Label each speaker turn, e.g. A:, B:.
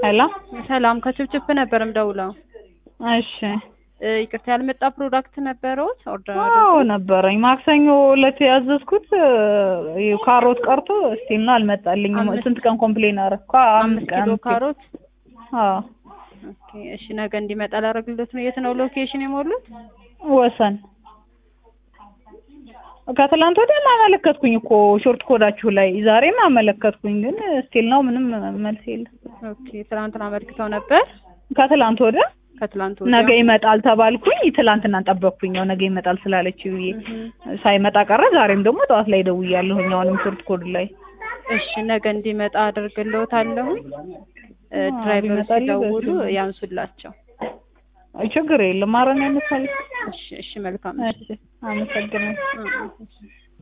A: ሄሎ
B: ሰላም ከችፕችፕ ነበር ምደውለው።
A: እሺ
B: እ ይቅርታ ያልመጣ ፕሮዳክት ነበረውት ኦርደር
A: አዎ ነበረኝ። ማክሰኞ ዕለት ያዘዝኩት እ ካሮት ቀርቶ እስቲል ነው አልመጣልኝም።
B: አምስት-
A: ስንት ቀን ኮምፕሌን አደረኩ? አምስት
B: አምስት
A: ቀን
B: ኪሎ ካሮት።
A: አዎ
B: ኦኬ እሺ፣ ነገ እንዲመጣ ላደርግልዎት ነው። የት ነው ሎኬሽን የሞሉት?
A: ወሰን ከትላንት ወዲያ አመለከትኩኝ እኮ ሾርት ኮዳችሁ ላይ ዛሬም አመለከትኩኝ፣ ግን ስቲል ነው ምንም መልስ የለም።
B: ኦኬ ትናንትና አመልክተው ነበር።
A: ከትላንት ወዲያ
B: ከትላንት
A: ነገ
B: ወዲያ
A: ይመጣል ተባልኩኝ። ትላንትና ጠበቅኩኝ፣ ያው ነገ ይመጣል ስላለች ብዬ
B: እህ፣
A: ሳይመጣ ቀረ። ዛሬም ደግሞ ጠዋት ላይ ደውያለሁኝ፣ አሁንም ሾርት ኮድ ላይ
B: እሺ ነገ እንዲመጣ አደርግልዎታለሁ። እ
A: አዎ፣
B: ድራይቨሮች
A: ቢመጣልኝ
B: ሲደውሉ
A: በዚህ ነው።
B: ያንሱላቸው።
A: አይ ችግር የለም። ማረም ያነሳል።
B: እሺ እሺ፣ መልካም
A: እሺ አመሰግናለሁ።
B: እሺ።